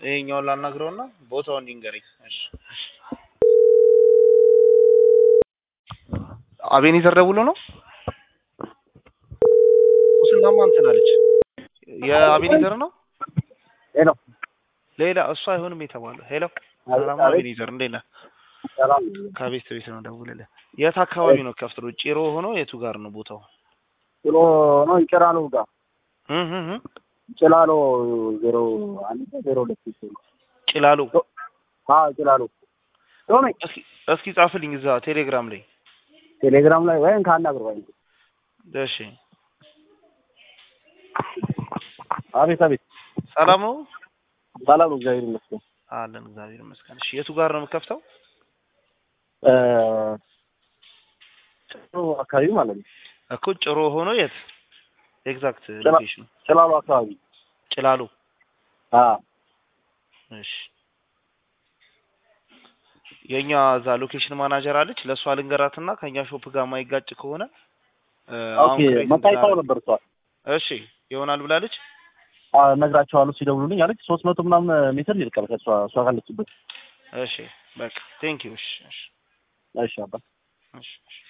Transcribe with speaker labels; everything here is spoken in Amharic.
Speaker 1: ይሄኛውን ላናግረውና ቦታውን ይንገረኝ። እሺ አቤኔዘር ደውሎ ነው ሙስናማ እንትን አለች። የአቤኔዘር ነው
Speaker 2: ሄሎ
Speaker 1: ሌላ እሱ አይሆንም የተባለው። ሄሎ ሰላም አቤኔዘር እንዴት ነህ?
Speaker 2: ሰላም
Speaker 1: ከቤት ቤት ነው ደውልልህ። የት አካባቢ ነው ከፍትሮ? ጭሮ ሆኖ የቱ ጋር ነው ቦታው?
Speaker 2: ጭሎ ነው ጭላሎ ጋር
Speaker 1: እህ እህ እህ።
Speaker 2: ጭላሎ ዜሮ አንድ ዜሮ ሁለት ይችላል
Speaker 1: ጭላሎ
Speaker 2: አ ጭላሎ ቶሜ
Speaker 1: እስኪ እስኪ ጻፍልኝ እዛ ቴሌግራም ላይ
Speaker 2: ቴሌግራም ላይ ወይም ካናግር ወይ
Speaker 1: እሺ።
Speaker 2: አቤት አቤት
Speaker 1: ሰላም ነው
Speaker 2: ሰላም እግዚአብሔር ይመስገን
Speaker 1: አለን እግዚአብሔር ይመስገን። እሺ የቱ ጋር ነው የምከፍተው?
Speaker 2: እ ጭሎ አካባቢ ማለት ነው
Speaker 1: እኮ ጭሮ ሆኖ የት ኤግዛክት ሎኬሽኑ?
Speaker 2: ጭላሎ አካባቢ
Speaker 1: ጭላሎ
Speaker 2: አ
Speaker 1: እሺ የኛ እዛ ሎኬሽን ማናጀር አለች። ለእሷ ልንገራትና ከኛ ሾፕ ጋር ማይጋጭ ከሆነ እ አሁን
Speaker 2: ኦኬ
Speaker 1: ክሬት
Speaker 2: መታይታው
Speaker 1: እንድናደርግ-
Speaker 2: ነበር እሷ
Speaker 1: እሺ ይሆናል ብላለች።
Speaker 2: አ ነግራቸዋለሁ ሲደውሉልኝ አለች ሶስት መቶ ምናምን ሜትር ይርቃል ከእሷ እሷ ካለችበት
Speaker 1: እሺ በቃ ቴንክ ዩ። እሺ እሺ
Speaker 2: እሺ አባ
Speaker 1: እሺ እሺ